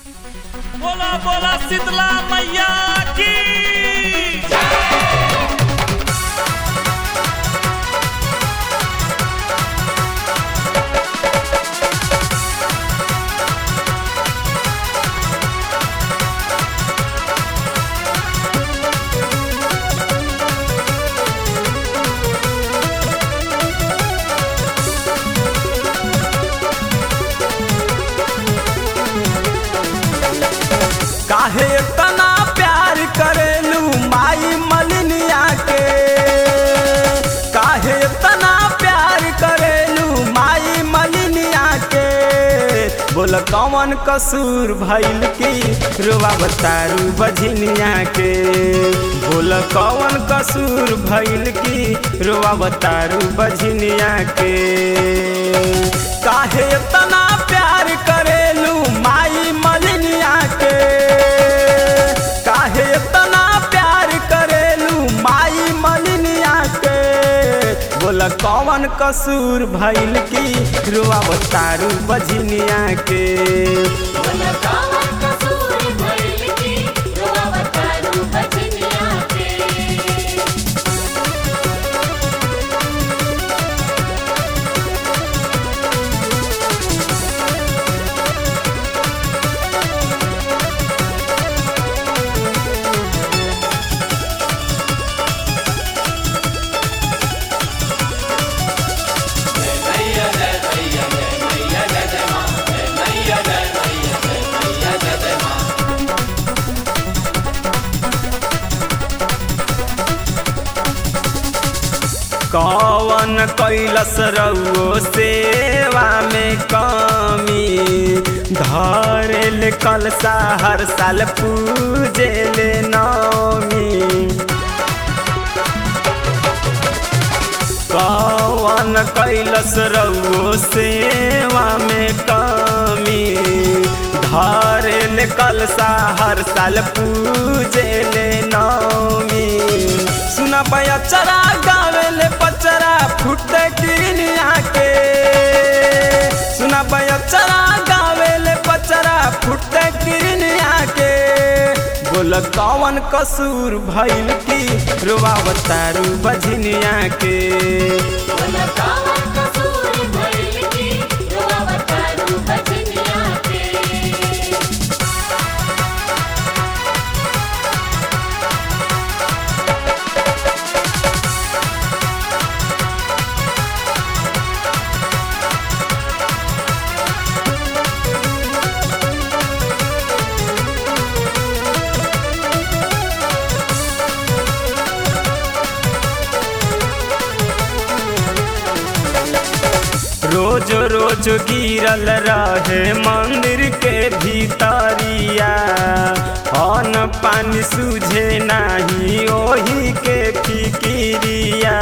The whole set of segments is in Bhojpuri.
बोला बोला शीतला मैया की काहे तना प्यार करेलू माई मलिनिया के काहे तना प्यार करेलू माई मलिनिया के बोल कौन कसूर भइल की रुआ बतारू बझिनिया के बोल कौन कसूर भइल की रुआ बतारू बझिनिया के काहे तना प्यार करेलू माई मलिनिया के काहे तना प्यार करेलू माई मलिनिया के बोला कौन कसूर भइल की रुआ बतारू बझिनिया के बोला कौन कसूर भइल की रोवतारू बजनिया के कौन कैलस रउओ सेवा में कमी धरेल कलसा हर साल पूजेल नौमी कौन कैलस रउओ सेवा में कमी धरेल कलसा हर साल पूजेल नौमी सुना पचरा गावेले पचरा फुट किनिया के सुना पचरा गावेले पचरा फुट किनिया के बोल कौन कसूर भइल की रुआवतारू बझनिया के बोला कौन कसूर भइल की रोवतारू बजनिया के रोज रोज गिरल रहे मंदिर के भीतरिया अन्न पानी सूझे नाही ओही के फिकिरिया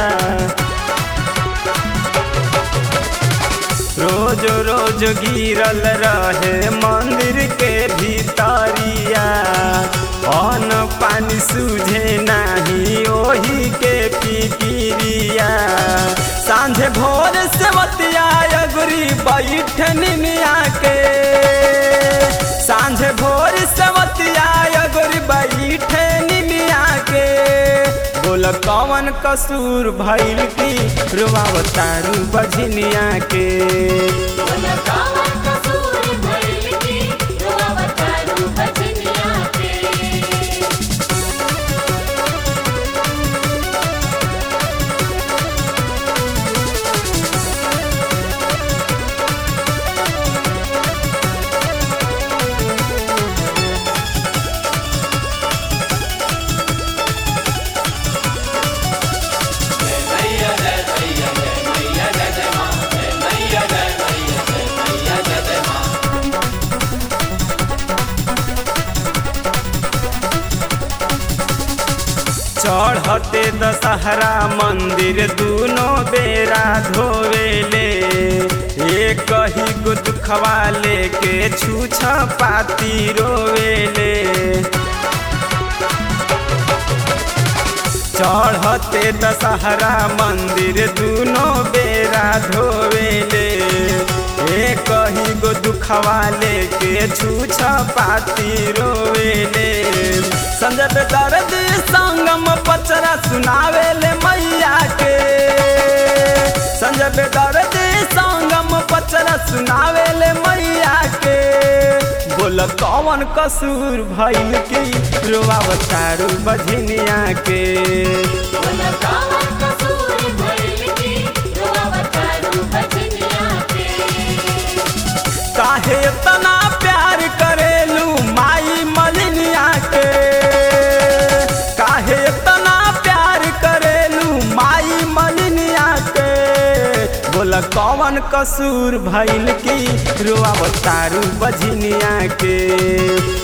रोज रोज गिरल रहे मंदिर के भीतरिया अन्न पानी सूझे नाही ओही के फिकिरिया सांझे भोर से बतिया अगुरी बैठन मिया के सांझे भोर से बतिया अगुरी बैठन मिया के बोल कौन कसूर भइल की रुआवतारू बझनिया के बोला कौन कसूर भइल की रोवतारू बजनिया के चढ़ते दशहरा मंदिर दूनो बेरा धोवेले एक ही गो दुखवा लेके छूछ पाती रोवेले चढ़ते दशहरा मंदिर दूनो बेरा धोवेले ए कही गो दुखवा लेके छूछ पाती रोवेले संजय पे दर्द संगम पचरा सुनावेले मैया के संजय पे दर्द संगम पचरा सुनावेले मैया के बोल कौन कसूर भइल की रोआवतारू बझनिया के बोला कावन कसूर भइल की रोवतारू बजनिया के काहे इतना प्यार करेलू माई मलिनिया के काहे इतना प्यार करेलू माई मलिनिया के बोला कौन कसूर भइल की रोआवतारू बझनिया के